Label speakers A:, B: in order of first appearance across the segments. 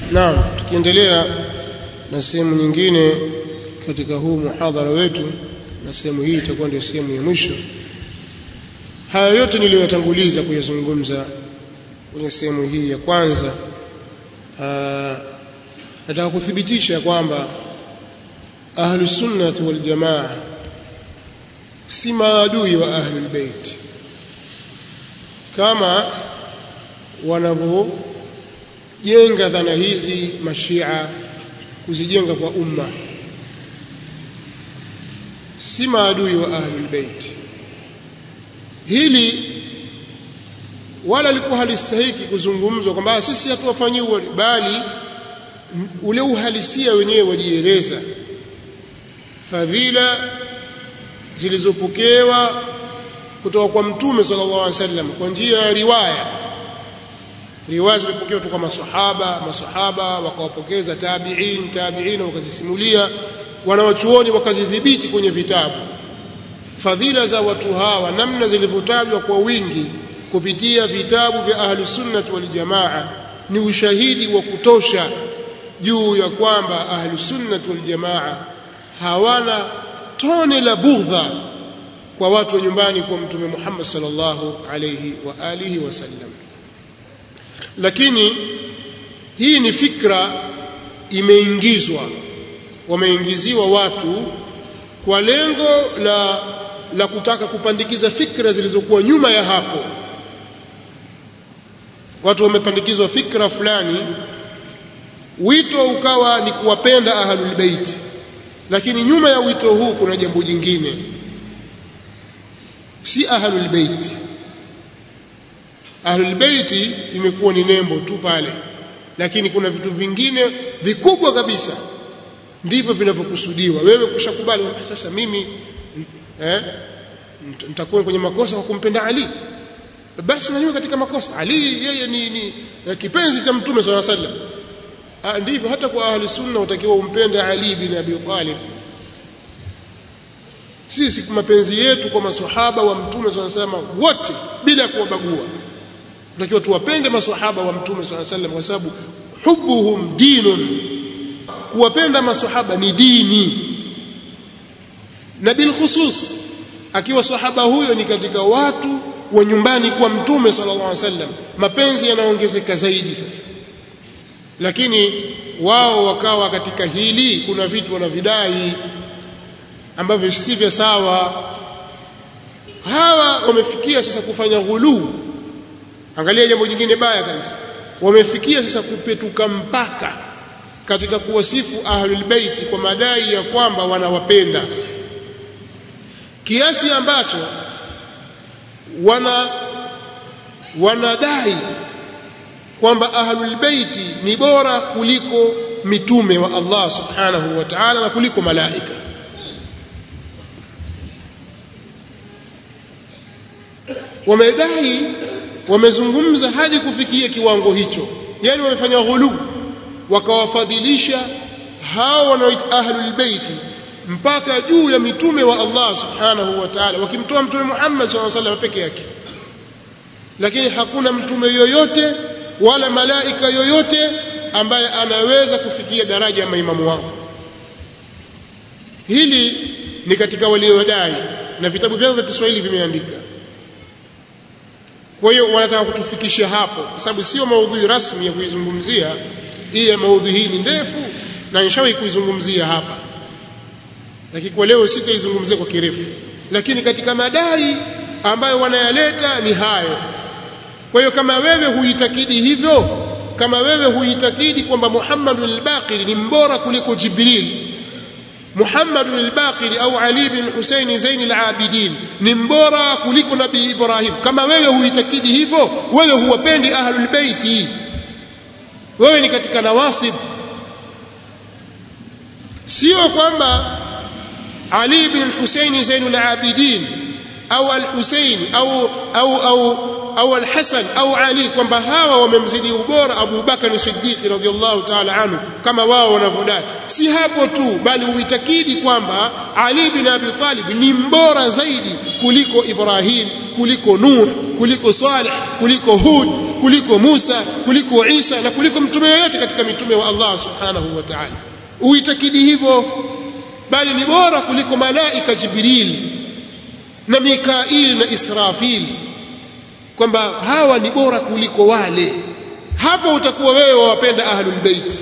A: Naam, tukiendelea na sehemu nyingine katika huu muhadhara wetu, na sehemu hii itakuwa ndio sehemu ya mwisho. Haya yote niliyoyatanguliza kuyazungumza kwenye sehemu hii ya kwanza, aa, nataka kuthibitisha kwamba ahlus sunnati wal jamaa si maadui wa ahlul bait kama wanavyojenga dhana hizi mashia kuzijenga kwa umma si maadui wa ahlul bait hili wala likuwa halistahiki kuzungumzwa kwamba sisi hatuwafanyii bali ule uhalisia wenyewe wajieleza fadhila zilizopokewa kutoka kwa mtume sallallahu alaihi wasallam kwa njia ya riwaya riwaya zilipokewa kutoka masahaba masahaba wakawapokeza tabi'in tabi'in wakazisimulia wanawachuoni wakazidhibiti kwenye vitabu fadhila za watu hawa namna zilivyotajwa kwa wingi kupitia vitabu vya ahli sunnah wal jamaa ni ushahidi wa kutosha juu ya kwamba ahli sunnah wal jamaa hawana tone la bughdha kwa watu wa nyumbani kwa mtume Muhammad sallallahu alayhi wa alihi wasallam lakini hii ni fikra imeingizwa wameingiziwa watu kwa lengo la la kutaka kupandikiza fikra zilizokuwa nyuma ya hapo watu wamepandikizwa fikra fulani wito ukawa ni kuwapenda ahlul bait lakini nyuma ya wito huu kuna jambo jingine si ahlul bait ahlul bait imekuwa ni nembo tu pale lakini kuna vitu vingine vikubwa kabisa ndivyo vinavyokusudiwa wewe kushakubali sasa mimi eh nitakuwa kwenye makosa kwa kumpenda Ali basi na katika makosa Ali yeye ni, ni kipenzi cha mtume sallallahu alaihi wasallam ndivyo hata kwa ahli sunna utakiwa umpende Ali bin Abi Talib sisi mapenzi yetu kwa maswahaba wa mtume sallallahu alaihi wasallam wote bila kuwabagua tunatakiwa tuwapende maswahaba wa mtume sallallahu alaihi wasallam kwa sababu hubuhum dinun kuwapenda maswahaba ni dini na bil khusus akiwa sahaba huyo ni katika watu wa nyumbani kwa mtume sallallahu alaihi wasallam mapenzi yanaongezeka zaidi sasa lakini wao wakawa katika hili kuna vitu wanavidai ambavyo si vya sawa hawa wamefikia sasa kufanya ghuluu angalia jambo jingine baya kabisa wamefikia sasa kupetuka mpaka katika kuwasifu ahlul baiti kwa madai ya kwamba wanawapenda kiasi ambacho wana wanadai kwamba ahlul baiti ni bora kuliko mitume wa Allah subhanahu wa ta'ala na kuliko malaika wamedai wamezungumza hadi kufikia kiwango hicho yani wamefanya ghulu wakawafadhilisha hao wanaoita ahlul baiti mpaka juu ya mitume wa Allah subhanahu wa ta'ala wakimtoa mtume Muhammad sallallahu alaihi wasallam peke yake lakini hakuna mtume yoyote wala malaika yoyote ambaye anaweza kufikia daraja ya maimamu wao hili ni katika waliodai na vitabu vyao vya Kiswahili vimeandika kwa hiyo wanataka kutufikisha hapo kwa sababu sio maudhui rasmi ya kuizungumzia hii ya maudhui hii ni ndefu na nishawahi kuizungumzia hapa lakini kwa leo sitaizungumzia kwa kirefu lakini katika madai ambayo wanayaleta ni hayo kwa hiyo kama wewe huitakidi hivyo kama wewe huitakidi kwamba Muhammad al-Baqir ni mbora kuliko Jibril Muhammad al-Baqir au Ali bin Hussein Zain al-Abidin ni mbora kuliko Nabii Ibrahim kama wewe huitakidi hivyo wewe huwapendi ahlul baiti wewe ni katika nawasib sio kwamba Ali bin Hussein Zain al-Abidin au al-Hussein au au au au al-Hasan au Ali kwamba hawa wamemzidi ubora Abu Bakar Siddiq radhiyallahu ta'ala anhu kama wao wanavyodai si hapo tu bali uitakidi kwamba Ali bin Abi Talib ni mbora zaidi kuliko Ibrahim kuliko Nuh kuliko Saleh kuliko Hud kuliko Musa kuliko Isa na kuliko mtume yoyote katika mitume wa Allah subhanahu wa ta'ala uitakidi hivyo bali ni bora kuliko malaika Jibril na Mikail na Israfil kwamba hawa ni bora kuliko wale hapo utakuwa wewe wawapenda ahlul bait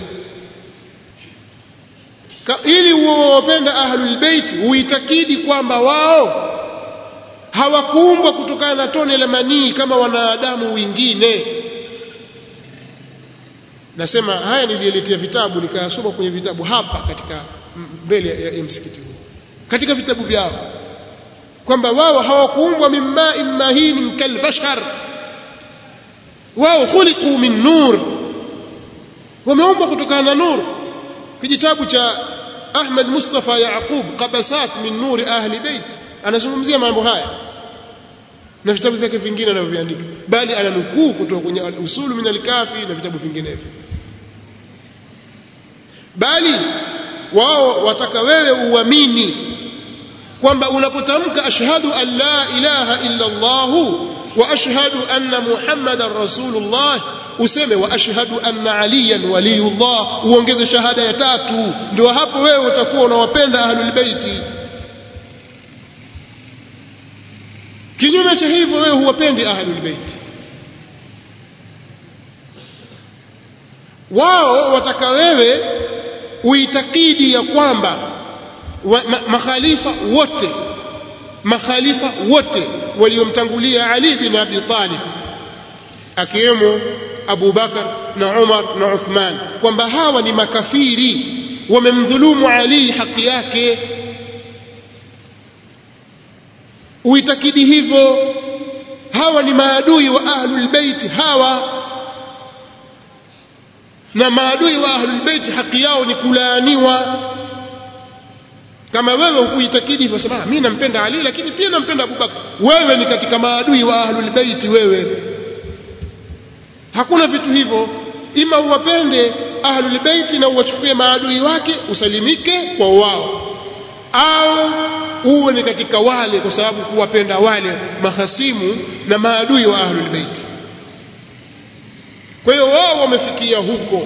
A: ili uwapenda ahlul bait uitakidi kwamba wao hawakuumbwa kutokana na tone la manii kama wanadamu wengine nasema haya nilieletea vitabu nikayasoma kwenye vitabu hapa katika mbele ya, ya msikiti huu katika vitabu vyao kwamba wao hawakuumbwa min ma'in mahin kalbashar wao khuliqu min nur wameumbwa kutokana na nur kijitabu cha Ahmad Mustafa Yaqub qabasat min nur ahli bait anazungumzia mambo haya na vitabu vyake vingine anavyoviandika bali ananukuu kutoka kwenye usulu min al-kafi na vitabu vinginevyo bali wao wataka wewe uamini kwamba unapotamka ashhadu an la ilaha illa Allah wa ashhadu anna Muhammadar Rasulullah useme wa ashhadu anna aliyan waliyullah uongeze shahada ya tatu ndio hapo wewe utakuwa unawapenda ahlul baiti kinyume cha hivyo wewe huwapendi ahlul baiti wao wataka wewe uitakidi ya kwamba wa, ma, makhalifa wote makhalifa wote waliomtangulia Ali bin Abi Talib akiwemo Abu Bakar na Umar na Uthman kwamba hawa ni makafiri wamemdhulumu Ali haki yake uitakidi hivyo hawa ni maadui wa ahlul bait hawa na maadui wa ahlul bait haki yao ni kulaaniwa kama wewe hukuitakidi hivyo sema mimi nampenda Ali lakini pia nampenda Abu Bakar wewe ni katika maadui wa ahlul bait wewe hakuna vitu hivyo ima uwapende ahlul bait na uwachukue maadui wake usalimike kwa wao au uwe ni katika wale kwa sababu kuwapenda wale mahasimu na maadui wa ahlul bait kwa hiyo wao wamefikia huko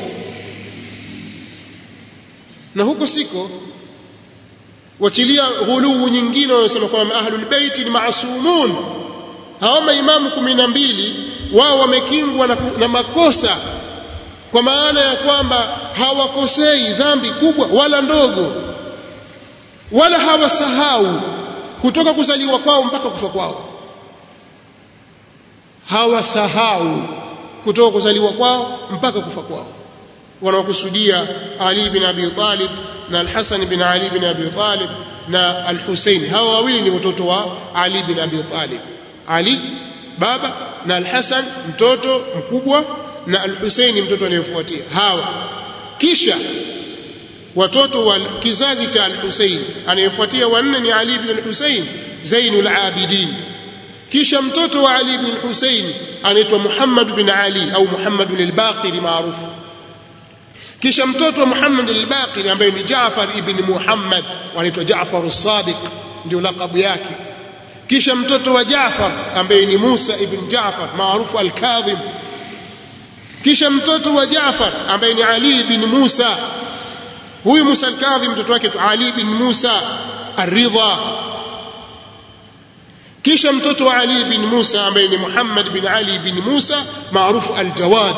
A: na huko siko wachilia ghuluu nyingine wanasema kwamba ahlul bait ni maasumun hawa maimamu kumi na mbili wao wamekingwa na, na makosa kwa maana ya kwamba hawakosei dhambi kubwa wala ndogo wala hawasahau kutoka kuzaliwa kwao mpaka kufa kwao hawasahau kutoka kuzaliwa kwao mpaka kufa kwao wanaokusudia Ali bin Abi Talib na Al-Hasan bin Ali bin Abi Talib na Al-Hussein hawa wawili ni watoto wa Ali bin Abi Talib Ali baba na Al-Hasan mtoto mkubwa na Al-Hussein mtoto anayefuatia hawa kisha watoto wa kizazi cha Al-Hussein anayefuatia wanne ni Ali bin Hussein Zainul Abidin kisha mtoto wa Ali bin Hussein anaitwa Muhammad bin Ali au Muhammad al-Baqir maarufu kisha mtoto wa Muhammad al-Baqir ambaye ni Jaafar ibn Muhammad anaitwa Jaafar as-Sadiq ndio lakabu yake kisha mtoto wa Jaafar ambaye ni Musa ibn Jaafar maarufu al-Kadhib kisha mtoto wa Jaafar ambaye ni Ali bin Musa huyu Musa al-Kadhib mtoto wake Ali bin Musa ar-Ridha kisha mtoto wa Ali bin Musa ambaye ni Muhammad bin Ali bin Musa maarufu al-Jawad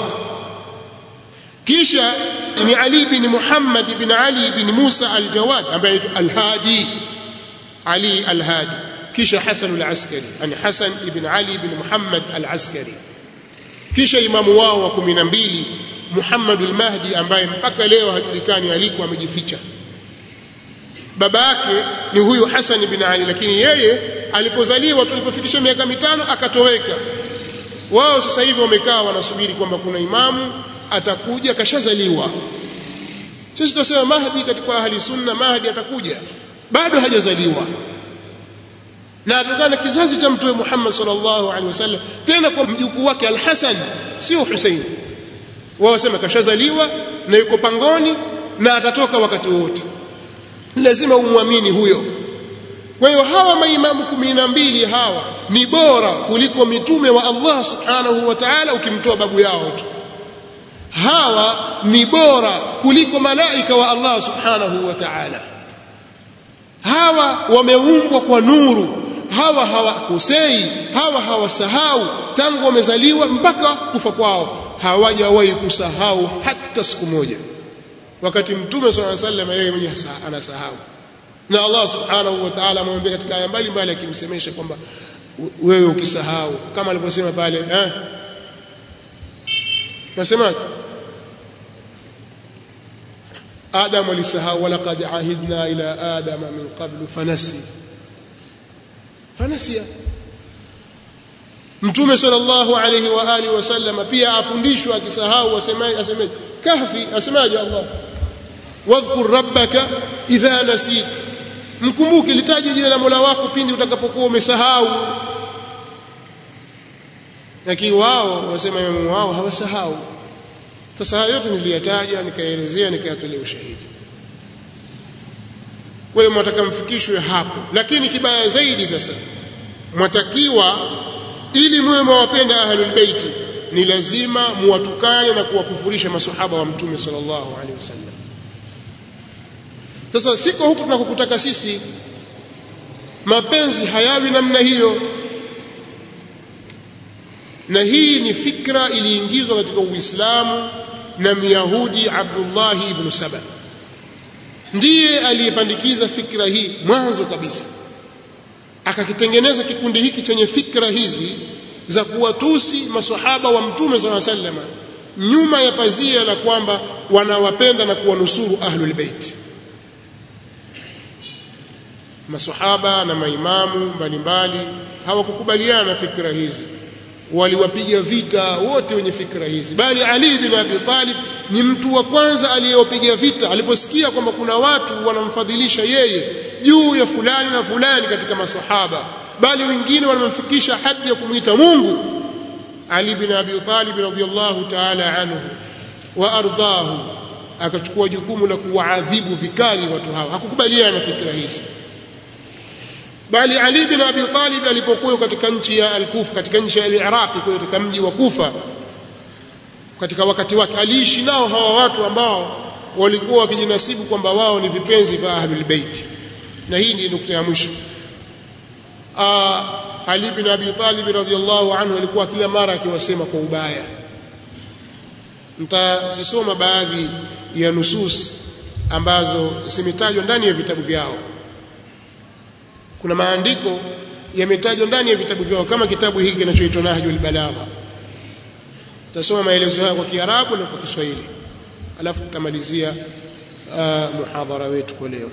A: kisha ni Ali bin Muhammad bin Ali bin Musa al-Jawad ambaye anaitwa al-Hadi Ali al-Hadi kisha Hasan al-Askari yani Hasan ibn Ali bin Muhammad al-Askari kisha imamu wao wa 12 Muhammad al-Mahdi ambaye mpaka leo hajulikani aliko amejificha baba yake ni huyu Hasan bin Ali lakini yeye alipozaliwa tulipofikisha miaka mitano akatoweka wao sasa hivi wamekaa wanasubiri kwamba kuna imamu atakuja kashazaliwa sisi tunasema Mahdi katika ahli sunna Mahdi atakuja bado hajazaliwa na atokana kizazi cha mtume Muhammad sallallahu alaihi wasallam tena kwa mjukuu wake Al-Hasan sio Hussein wao wasema kashazaliwa na yuko pangoni na atatoka wakati wote lazima umwamini huyo kwa hiyo hawa maimamu kumi na mbili hawa ni bora kuliko mitume wa Allah subhanahu wa ta'ala ukimtoa babu yao tu hawa ni bora kuliko malaika wa Allah subhanahu wa ta'ala hawa wameumbwa kwa nuru hawa hawakosei hawa hawasahau tangu wamezaliwa mpaka kufa kwao hawajawahi kusahau hata siku moja wakati mtume swalla sallam yeye mwenyewe anasahau na Allah subhanahu wa ta'ala amemwambia katika aya mbalimbali akimsemesha kwamba wewe ukisahau kama alivyosema pale eh nasemaje Adam alisahau walaqad ahidna ila adama min qablu fanasi fanasiya Mtume sallallahu alayhi wa alihi wasallam pia afundishwa akisahau asemaje asemaje kahfi asemaje Allah wadhkur rabbaka idha nasit mkumbuke litaje jina la Mola wako pindi utakapokuwa umesahau lakini wao wasema imamu wao hawasahau sasa haya yote niliyataja nikaelezea nikayatolea ushahidi kwa hiyo mwataka mfikishwe hapo lakini kibaya zaidi sasa mwatakiwa ili muwe mwawapenda ahlul bait ni lazima muwatukane na kuwakufurisha masahaba wa mtume sallallahu alaihi wasallam sasa siko huku tunakokutaka sisi mapenzi hayawi namna hiyo na hii ni fikra iliingizwa katika Uislamu na Myahudi Abdullah ibn Saba ndiye aliyepandikiza fikra hii mwanzo kabisa akakitengeneza kikundi hiki chenye fikra hizi za kuwatusi maswahaba wa mtume SAW sallama nyuma ya pazia la kwamba wanawapenda na kuwanusuru ahlul bait maswahaba na maimamu mbalimbali hawakukubaliana na fikra hizi waliwapiga vita wote wenye fikra hizi bali Ali bin Abi Talib ni mtu wa kwanza aliyewapiga vita aliposikia kwamba kuna watu wanamfadhilisha yeye juu ya fulani na fulani katika masahaba bali wengine wanamfikisha hadi ya kumwita Mungu Ali bin Abi Talib radhiyallahu ta'ala anhu wa ardahu akachukua jukumu la kuwaadhibu vikali watu hawa hakukubaliana na fikra hizi bali Ali bin Abi Talib alipokuwa katika nchi ya Al-Kufa katika nchi ya Iraq katika mji wa Kufa katika wakati wake aliishi nao hawa watu ambao walikuwa wakijinasibu kwamba wao ni vipenzi vya Ahlul Bait na hii ni nukta ya mwisho Ali bin Abi Talib radhiyallahu anhu alikuwa kila mara akiwasema kwa ubaya mtazisoma baadhi ya nusus ambazo zimetajwa ndani ya vitabu vyao kuna maandiko yametajwa ndani ya vitabu vyao kama kitabu hiki kinachoitwa Nahjul Balagha tutasoma maelezo haya kwa Kiarabu na kwa Kiswahili alafu tutamalizia uh, muhadhara wetu kwa leo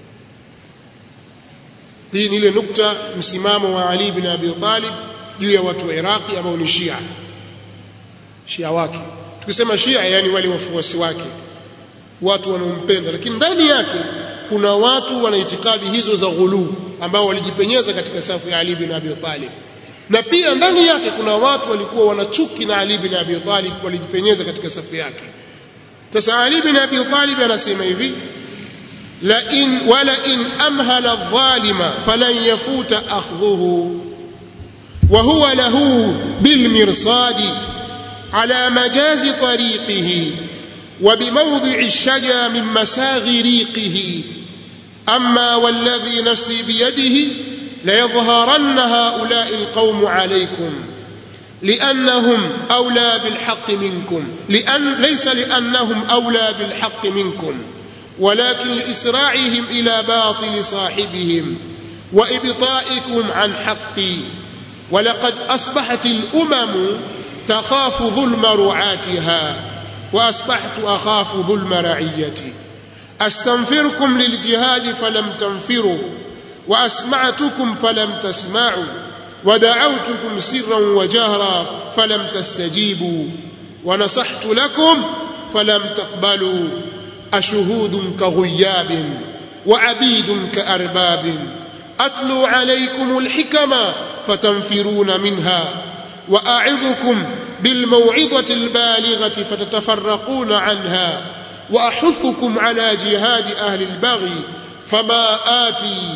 A: hii ni ile nukta msimamo wa Ali bin Abi Talib juu ya watu wa Iraqi ambao ni Shia Shia wake tukisema Shia yani wale wafuasi wake watu wanaompenda lakini ndani yake kuna watu wana itikadi hizo za ghuluu ambao walijipenyeza katika safu ya Ali bin Abi Talib na pia ndani yake kuna watu walikuwa wanachuki na Ali bin Abi Talib walijipenyeza katika safu yake sasa Ali bin Abi Talib anasema hivi la in wala in amhala adh-dhalima falan yafuta akhdhuhu wa huwa lahu bil mirsadi ala majazi tariqihi wa bimawdi'i ash-shaja min masaghi riqihi أما والذي نفسي بيده ليظهرن هؤلاء القوم عليكم لأنهم أولى بالحق منكم لأن ليس لأنهم أولى بالحق منكم ولكن لإسراعهم إلى باطل صاحبهم وإبطائكم عن حقي ولقد أصبحت الأمم تخاف ظلم رعاتها وأصبحت أخاف ظلم رعيتي أستنفركم للجهاد فلم تنفروا وأسمعتكم فلم تسمعوا ودعوتكم سرا وجهرا فلم تستجيبوا ونصحت لكم فلم تقبلوا أشهود كغياب وعبيد كأرباب أتلو عليكم الحكم فتنفرون منها وأعظكم بالموعظة البالغة فتتفرقون عنها وأحثكم على جهاد أهل البغي فما آتي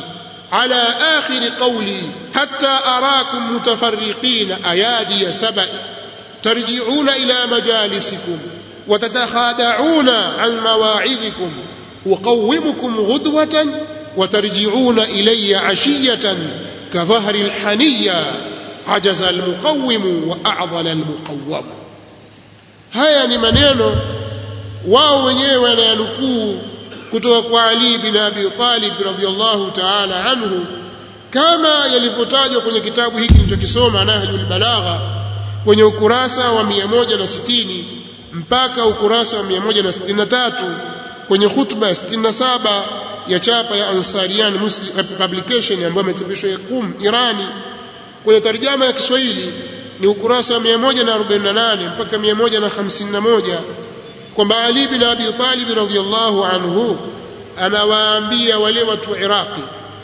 A: على آخر قولي حتى أراكم متفرقين أيادي سبأ ترجعون إلى مجالسكم وتتخادعون عن مواعظكم أقومكم غدوة وترجعون إلي عشية كظهر الحنية عجز المقوم وأعضل المقوم haya ni maneno wao wenyewe wanayanukuu kutoka kwa Ali bin Abi Talib radhiyallahu ta'ala anhu kama yalivyotajwa kwenye kitabu hiki nilichokisoma Nahjul Balagha kwenye ukurasa wa 160 mpaka ukurasa wa 163 kwenye khutba ya 67 ya chapa ya Ansarian Muslim Publication ambayo imechapishwa Qum Irani kwenye tarjama ya Kiswahili ni ukurasa wa 148 mpaka 151 kwamba Ali bin Abi Talib radhiyallahu anhu anawaambia wale watu wa Iraqi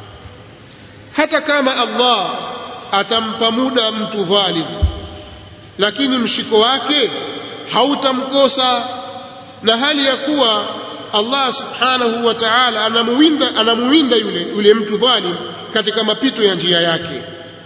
A: hata kama Allah atampa muda mtu dhalim lakini mshiko wake hautamkosa na hali ya kuwa Allah subhanahu wa ta'ala anamuwinda anamuwinda yule yule mtu dhalim katika mapito ya njia yake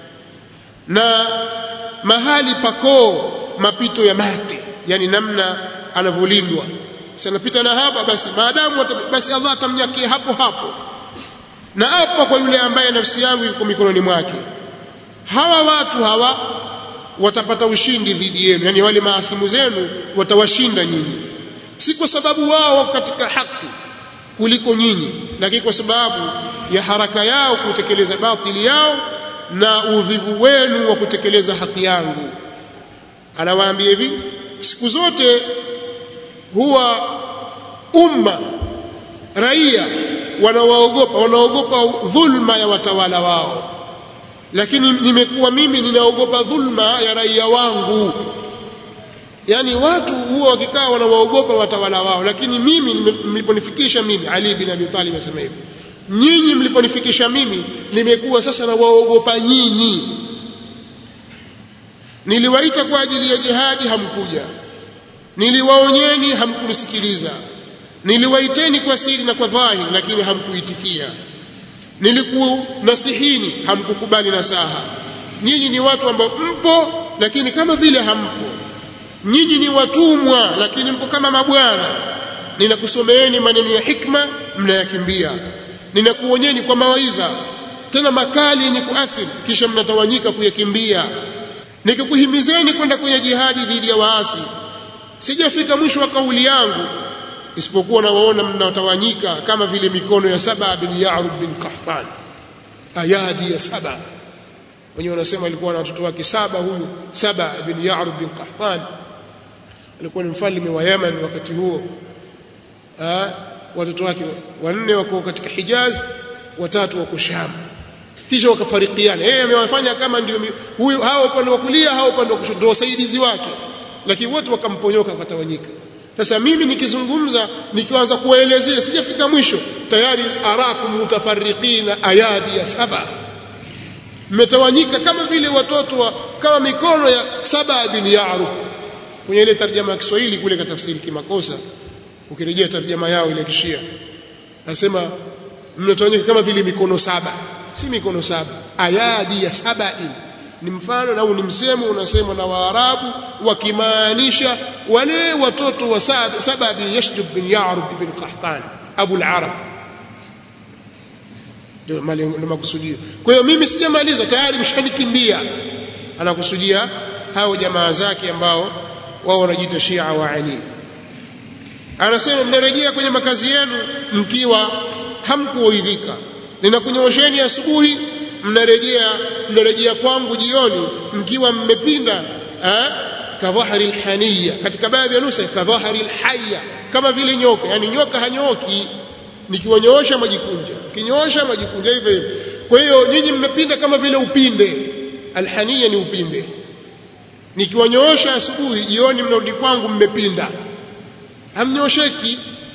A: na mahali pakoo mapito ya mate yani namna anavyolindwa sanapita na hapa basi maadamu basi Allah atamnyakia hapo hapo na hapo kwa yule ambaye nafsi yangu iko mikononi mwake hawa watu hawa watapata ushindi dhidi yenu yani wale maasimu zenu watawashinda nyinyi si kwa sababu wao katika haki kuliko nyinyi lakini kwa sababu ya haraka yao kutekeleza batili yao na uvivu wenu wa kutekeleza haki yangu anawaambia hivi siku zote huwa umma raia wanawaogopa wanaogopa dhulma ya watawala wao lakini nimekuwa mimi ninaogopa dhulma ya raia wangu yani watu huwa wakikaa wanawaogopa watawala wao lakini mimi mliponifikisha mimi Ali bin Abi Talib asema hivi nyinyi mliponifikisha mimi nimekuwa sasa na waogopa nyinyi niliwaita kwa ajili ya jihadi hamkuja niliwaonyeni hamkunisikiliza niliwaiteni kwa siri na kwa dhahiri lakini hamkuitikia nilikunasihini hamkukubali nasaha nyinyi ni watu ambao mpo lakini kama vile hampo nyinyi ni watumwa lakini mpo kama mabwana ninakusomeeni maneno ya hikma mnayakimbia ninakuonyeni kwa mawaidha tena makali yenye kuathiri kisha mnatawanyika kuyakimbia nikikuhimizeni kwenda kwenye jihadi dhidi ya waasi sijafika mwisho wa kauli yangu isipokuwa nawaona mnatawanyika kama vile mikono ya saba bin Ya'rub bin Qahtan ayadi ya saba wenyewe wanasema alikuwa na watoto wake saba huyu saba bin Ya'rub bin Qahtan alikuwa ni mfalme wa Yemen wakati huo ah watoto wake wanne wako katika Hijaz watatu wako Sham kisha wakafarikiana yeye amewafanya kama ndio huyu hao upande wa kulia hao upande wa kushoto ndio wasaidizi wake lakini wote wakamponyoka wakatawanyika sasa mimi nikizungumza nikianza kuelezea sijafika mwisho tayari arakum mutafarriqina ayadi ya saba mmetawanyika kama vile watoto wa kama mikono ya saba bin Ya'rub kwenye ile tarjama ya Kiswahili kule katafsiri kimakosa ukirejea tarjama yao ile kishia nasema mnatawanyika kama vile mikono saba si mikono saba ayadi ya sabain ni mfano au ni msemo unasemwa na Waarabu wakimaanisha wale watoto wa saba bin Yashdub bin Ya'rub ibn Qahtan Abu al-Arab ndio makusudio kwa hiyo mimi sijamaliza tayari mshanikimbia anakusudia hao jamaa zake ambao wao wanajiita Shia wa Ali anasema mnarejea kwenye makazi yenu mkiwa hamkuoidhika ninakunyoosheni asubuhi mnarejea mnarejea kwangu jioni mkiwa mmepinda kadhahari alhaniya katika baadhi ya nusa kadhahari alhayya kama vile nyoka yani nyoka hanyoki nikiwanyoosha majikunja kinyoosha majikunja hivyo hivyo kwa hiyo nyinyi mmepinda kama vile upinde alhaniya ni upinde nikiwanyoosha asubuhi jioni mnarudi kwangu mmepinda hamnyosheki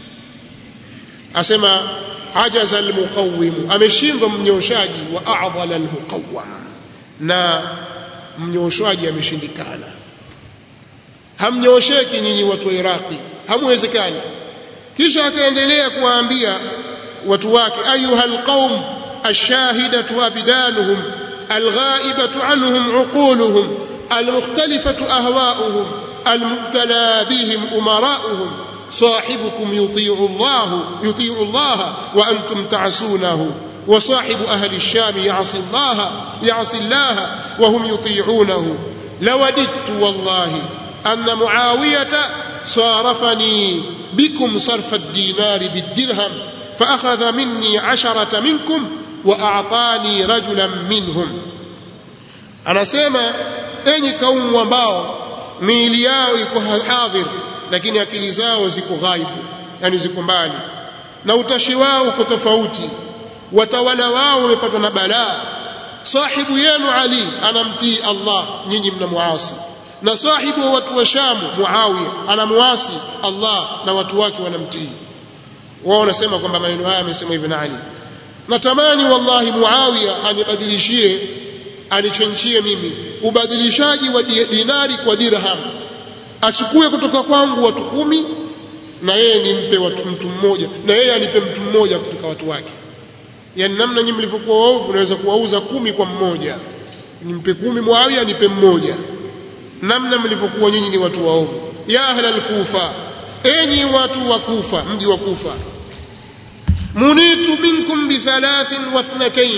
A: asema ajaza almuqawwim ameshindwa mnyoshaji wa a'dhala almuqawwam na mnyoshaji ameshindikana hamnyosheki nyinyi watu wa Iraqi hamwezekani kisha akaendelea kuwaambia watu wake ayuhal qaum الشاهدة أبدانهم الغائبة عنهم عقولهم المختلفة أهواؤهم المبتلى بهم أمراؤهم صاحبكم يطيع الله يطيع الله وأنتم تعصونه وصاحب أهل الشام يعصي الله يعصي الله وهم يطيعونه لوددت والله أن معاوية صارفني بكم صرف الدينار بالدرهم فأخذ مني عشرة منكم وأعطاني رجلا منهم anasema enyi kaumu ambao miili yao iko hadhir lakini akili zao ziko ghaibu yani ziko mbali na utashi wao uko tofauti watawala wao wamepatwa na balaa sahibu yenu ali anamtii Allah nyinyi mnamuasi na sahibu wa watu wa Sham Muawiya anamuasi Allah na watu wake wanamtii wao wanasema kwamba maneno haya amesema hivi na Ali natamani wallahi Muawiya anibadilishie anichenchie mimi ubadilishaji wa dinari kwa dirham achukue kutoka kwangu watu kumi na yeye nimpe watu mtu mmoja na yeye anipe mtu mmoja kutoka watu wake yani namna nyinyi mlivyokuwa waovu unaweza kuwauza kumi kwa mmoja nimpe kumi Muawiya nipe mmoja namna mlivyokuwa nyinyi ni watu waovu ya ahla al-kufa enyi watu wa kufa mji wa kufa munitu minkum bi thalathin wa ithnatayn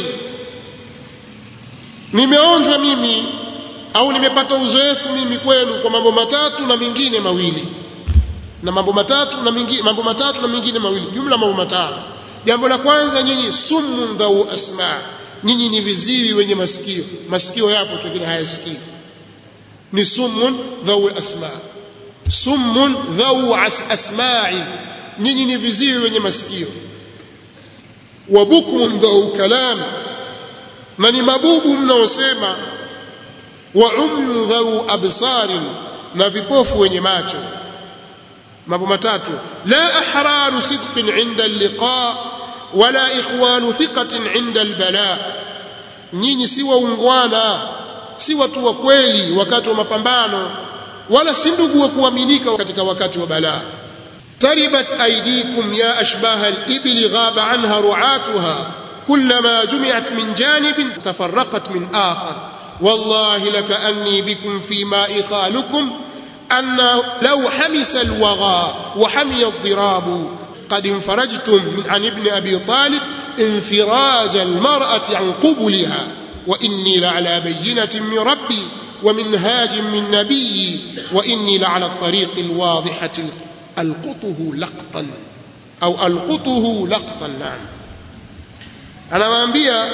A: nimeonjwa mimi au nimepata uzoefu mimi kwenu kwa mambo matatu na mengine mawili na mambo matatu na mengine mambo matatu na mengine mawili jumla mambo matano jambo la kwanza nyinyi summun dhau asma nyinyi ni viziwi wenye masikio masikio yapo lakini hayasikii ni summun dhau asma summun dhau asma'i nyinyi ni viziwi wenye masikio wa bukmun dhau kalam na ni mabubu mnaosema wa umyu dhau absarin na vipofu wenye macho mambo matatu la ahraru sidqin inda alliqa wala ikhwanu thiqatin inda albala nyinyi si waungwana si watu wa kweli wakati wa mapambano wala si ndugu wa kuaminika katika wakati wa balaa taribat aydikum ya ashbaha al-ibli ghaba anha ru'atuha كلما جمعت من جانب تفرقت من آخر والله لكأني بكم في ماء خالكم أن لو حمس الوغى وحمي الضراب قد انفرجتم من عن ابن أبي طالب انفراج المرأة عن قبلها وإني لعلى بينة من ربي ومنهاج من نبي وإني لعلى الطريق الواضحة ألقطه لقطا أو ألقطه لقطا نعم anawaambia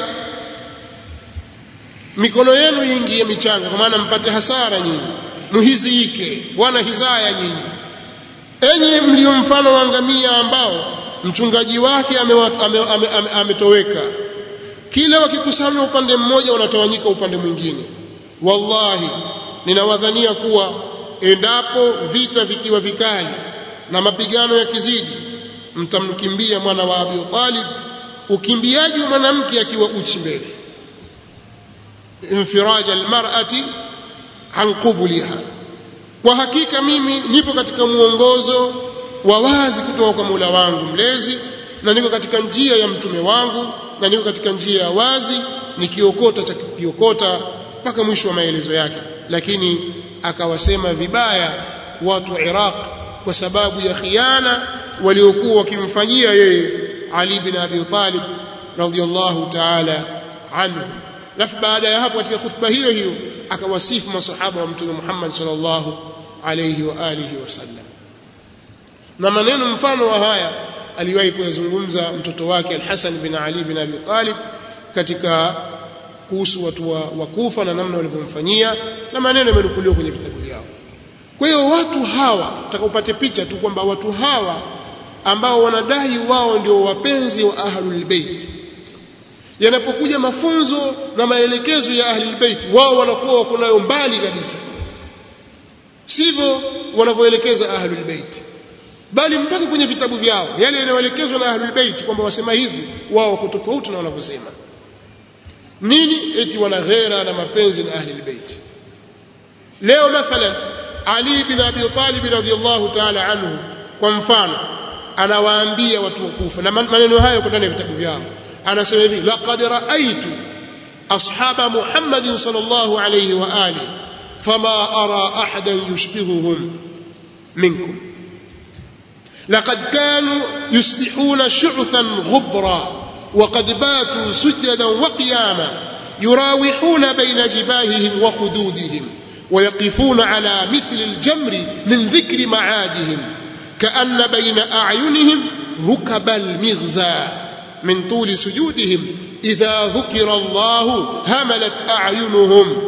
A: mikono yenu iingie michanga kwa maana mpate hasara nyinyi muhiziike wana hizaya nyinyi enyi mlio mfano wa ngamia ambao mchungaji wake ametoweka ame, ame, ame, ame kila wakikusanywa upande mmoja wanatawanyika upande mwingine wallahi ninawadhania kuwa endapo vita vikiwa vikali na mapigano yakizidi mtamkimbia mwana wa Abi Talib ukimbiaji wa mwanamke akiwa uchi mbele infiraj almar'ati an qubliha kwa hakika mimi nipo katika muongozo wa wazi kutoka kwa Mola wangu mlezi na niko katika njia ya mtume wangu na niko katika njia ya wazi nikiokota cha kukiokota mpaka mwisho wa maelezo yake lakini akawasema vibaya watu wa Iraq kwa sababu ya khiana waliokuwa wakimfanyia yeye Ali bin Abi Talib radhiyallahu ta'ala anhu alafu baada ya hapo katika khutba hiyo hiyo akawasifu masahaba wa mtume Muhammad sallallahu alayhi wa alihi wasallam na maneno mfano wa haya aliwahi kuyazungumza mtoto wake Al-Hasan bin Ali bin Abi Talib katika kuhusu watu wa, wa Kufa na namna walivyomfanyia na maneno yamenukuliwa kwenye vitabu vyao kwa hiyo watu hawa utakaupate picha tu kwamba watu hawa ambao wanadai wao ndio wapenzi wa ahlul bait yanapokuja mafunzo na maelekezo ya ahlul bait wao wanakuwa wako nayo mbali kabisa sivyo wanavyoelekeza ahlul bait bali mpaka kwenye vitabu vyao yale yanayoelekezwa na ahlul bait kwamba wasema hivi wao wako tofauti na wanavyosema nini eti wana ghera na mapenzi na ahlul bait leo mathalan ali bin abi talib radhiyallahu ta'ala anhu kwa mfano anawaambia watu wa Kufa na maneno hayo kwa ndani ya vitabu vyao anasema hivi laqad raaitu ashaba muhammadin sallallahu alayhi wa alihi fama ara ahadan yushbihuhum minkum لقد كانوا يصبحون شعثا غبرا وقد باتوا سجدا وقياما يراوحون بين جباههم وخدودهم ويقفون على مثل الجمر من ذكر معادهم كأن بين أعينهم ركب المغزى من طول سجودهم إذا ذكر الله هملت أعينهم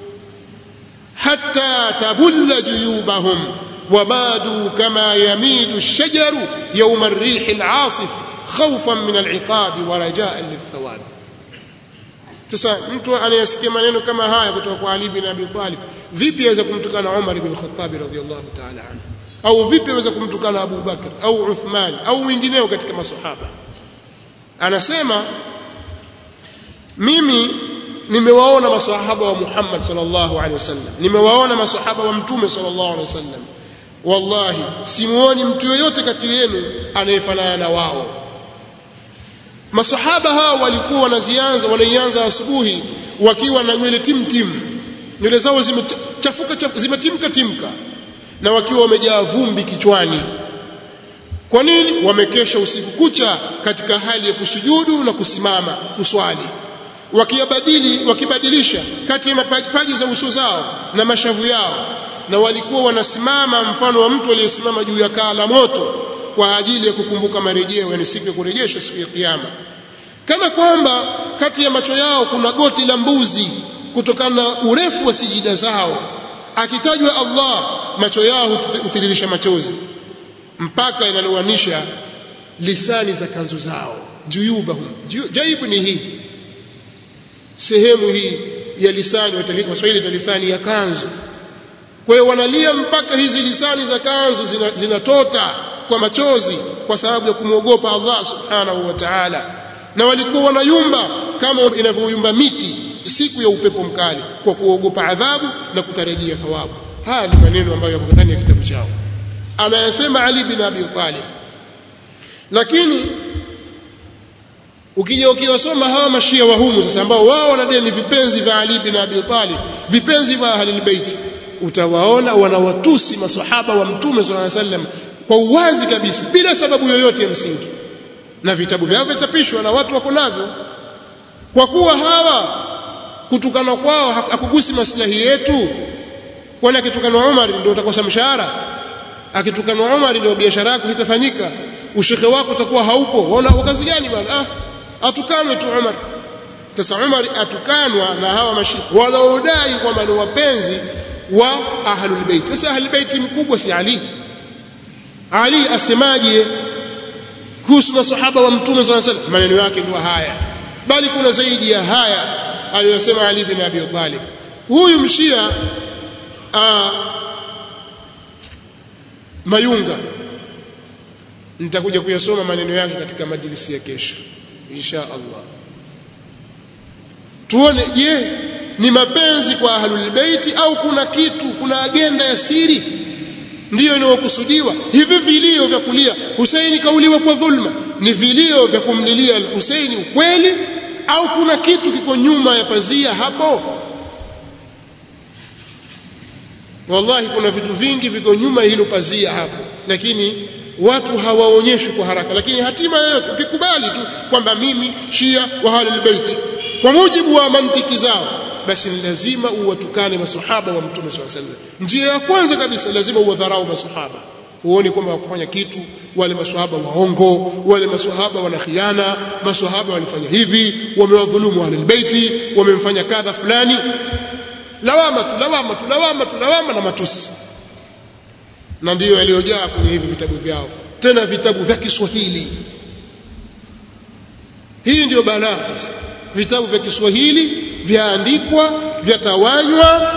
A: حتى تبل جيوبهم ومادوا كما يميد الشجر يوم الريح العاصف خوفا من العقاب ورجاء للثواب sasa mtu anayesikia maneno kama haya kutoka kwa Ali bin Abi Talib vipi aweza kumtukana Umar ibn Khattab radhiyallahu ta'ala anhu au vipi aweza kumtukana Abu Bakr au Uthman au wengineo katika masahaba anasema mimi nimewaona masahaba wa Muhammad sallallahu alaihi wasallam nimewaona masahaba wa mtume sallallahu alaihi wasallam wallahi simuoni mtu yoyote kati yenu anayefanana na wao masahaba hao walikuwa wanazianza wanaianza asubuhi wakiwa na nywele timtim nywele zao zimechafuka zimetimka timka na wakiwa wamejaa vumbi kichwani kwa nini wamekesha usiku kucha katika hali ya kusujudu na kusimama kuswali wakiyabadili wakibadilisha kati ya mapaji za uso zao na mashavu yao na walikuwa wanasimama mfano wa mtu aliyesimama juu ya kaa la moto kwa ajili ya kukumbuka marejeo yani siku ya kurejeshwa siku ya kiyama kana kwamba kati ya macho yao kuna goti la mbuzi kutokana na urefu wa sijida zao akitajwa Allah macho yao hutiririsha machozi mpaka inalowanisha lisani za kanzu zao juyubahum jaibu ni hii sehemu hii ya lisani waswahili ta lisani ya kanzu kwa hiyo wanalia mpaka hizi lisani za kanzu zinatota zina kwa machozi kwa sababu ya kumwogopa Allah subhanahu wa ta'ala na walikuwa wanayumba kama inavyoyumba miti siku ya upepo mkali kwa kuogopa adhabu na kutarajia thawabu haya ni maneno ambayo yako ndani ya kitabu chao anayasema Ali bin Abi Talib lakini ukija ukiwasoma hawa mashia wa humu sasa ambao wao wanadai ni vipenzi vya Ali bin Abi Talib vipenzi vya ahlul bait utawaona wanawatusi maswahaba wa mtume sallallahu alaihi wasallam kwa uwazi kabisa bila sababu yoyote ya msingi na vitabu vyao vitapishwa na watu wako navyo kwa kuwa hawa kutukana kwao hakugusi maslahi yetu kwani akitukana Umar ndio utakosa mshahara akitukana Umar ndio biashara yako itafanyika ushekhe wako utakuwa haupo waona kazi gani bwana ah atukanwe tu Umar sasa Umar atukanwa na hawa mashi wanaodai kwamba ni wapenzi wa ahlul bait sasa ahlul bait mkubwa si Ali Ali asemaje kuhusu masahaba wa mtume sallallahu alaihi wasallam maneno yake ndio haya bali kuna zaidi ya haya aliyosema Ali bin Abi Talib huyu mshia aa, Mayunga nitakuja kuyasoma maneno yake katika majlisi ya kesho insha Allah tuone je ni mapenzi kwa ahlul baiti au kuna kitu kuna agenda ya siri ndiyo inayokusudiwa hivi vilio vya kulia Husaini kauliwa kwa dhulma ni vilio vya kumlilia Husaini ukweli au kuna kitu kiko nyuma ya pazia hapo wallahi kuna vitu vingi viko nyuma hilo pazia hapo lakini watu hawaonyeshwi kwa haraka lakini hatima yoyote ukikubali tu kwamba mimi shia wa ahlul bait kwa mujibu wa mantiki zao basi ni lazima uwatukane masahaba wa mtume swalla sallam njia ya kwanza kabisa lazima uwadharau masahaba uone kwamba wakufanya kitu wale maswahaba waongo wale maswahaba wana khiana maswahaba walifanya hivi wamewadhulumu ahlul baiti wamemfanya kadha fulani lawama tu lawama tu lawama tu lawama na matusi na ndiyo yaliyojaa kwenye hivi vitabu vyao tena vitabu vya Kiswahili hii ndiyo balaa sasa vitabu vya Kiswahili vyaandikwa vyatawanywa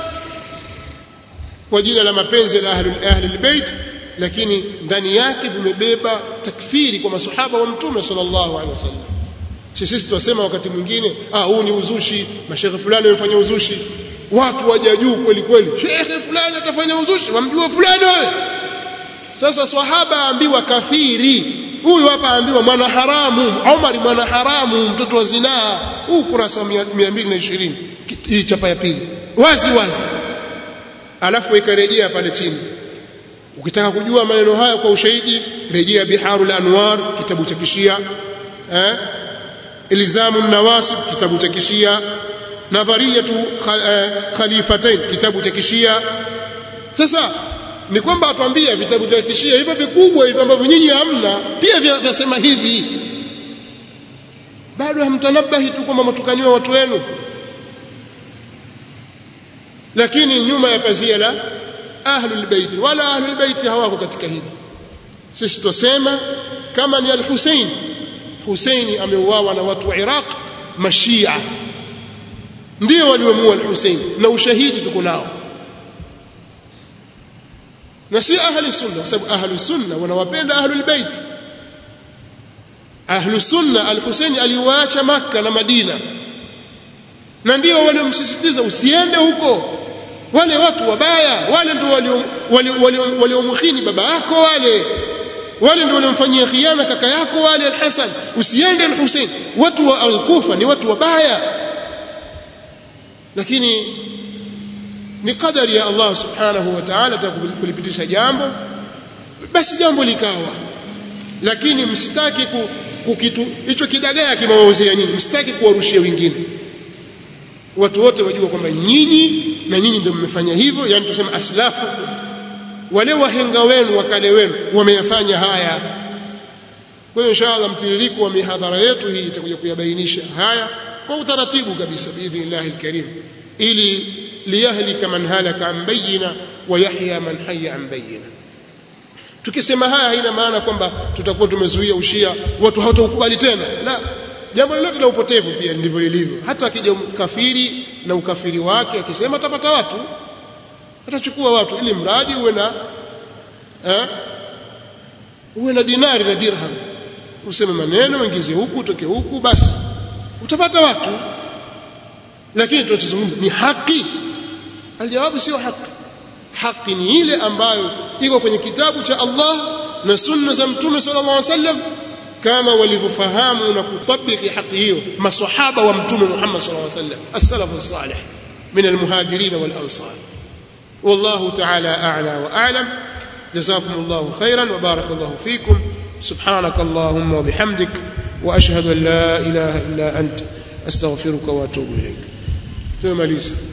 A: kwa jina la mapenzi ya ahli ahli bait lakini ndani yake vimebeba takfiri kwa masahaba wa mtume sallallahu alaihi wasallam sisi tunasema wakati mwingine ah huu ni uzushi mashaikh fulani wamefanya uzushi watu waja juu kweli kweli shekhe fulani atafanya uzushi wamjua fulani wewe sasa swahaba ambiwa kafiri huyu hapa aambiwa mwana haramu Omar mwana haramu mtoto wa zinaa huu kurasa wa 220 hii chapa ya pili wazi wazi alafu ikarejea pale chini ukitaka kujua maneno haya kwa ushahidi rejea biharul anwar kitabu cha kishia eh ilzamu nawasib kitabu cha kishia nadhariyatu khalifatain kitabu cha kishia sasa ni kwamba atuambia vitabu vya kishia hivyo vikubwa hivyo ambavyo nyinyi hamna pia vyasema hivi bado hamtanabahi tu kwamba matukaniwa watu wenu lakini nyuma ya pazia la ahlul bait wala ahlul bait hawako katika hili sisi tusema kama ni al-Hussein Hussein ameuawa na watu wa Iraq mashia ndio waliomuua al-Hussein na ushahidi tuko nao na si ahli sunna kwa sababu ahli sunna wanawapenda ahlul bait ahli sunna al-Hussein aliwaacha maka na Madina na ndio waliomsisitiza usiende huko wale watu wabaya wale ndio waliomkhini baba yako wale wale ndio waliomfanyia khiana kaka yako wale al-Hasan usiende al-Hussein watu wa al-Kufa ni watu wabaya lakini ni kadari ya Allah subhanahu wa ta'ala kulipitisha jambo basi jambo likawa lakini msitaki kukitu hicho kidagaa kimewaozea nyinyi msitaki kuwarushia wengine watu wote wajua kwamba nyinyi na nyinyi ndio mmefanya hivyo yani tuseme aslafu wale wahenga wenu wakale wenu wameyafanya haya kwa hiyo inshallah mtiririko wa mihadhara yetu hii itakuja kuyabainisha haya kwa utaratibu kabisa biidhnillah alkarim ili liyahlika man halaka an bayina wa yahya man hayya an bayina tukisema haya haina maana kwamba tutakuwa tumezuia ushia watu hawataukubali tena la jambo lolote la upotevu pia ndivyo lilivyo hata akija kafiri na ukafiri wake akisema atapata watu atachukua watu ili mradi uwe na eh, uwe na dinari na dirham useme maneno uingize huku utoke huku basi utapata watu lakini tunachozungumza ni haki aljawabu sio haki haki ni ile ambayo iko kwenye kitabu cha Allah na sunna za mtume sallallahu alaihi wasallam kama walivyofahamu na kutabiki haki hiyo maswahaba wa mtume Muhammad sallallahu alaihi wasallam as-salafu salih min al-muhajirin wal ansar والله تعالى أعلى وأعلم جزاكم الله خيرا وبارك الله فيكم سبحانك اللهم وبحمدك وأشهد أن لا إله إلا أنت أستغفرك وأتوب إليك تماليزه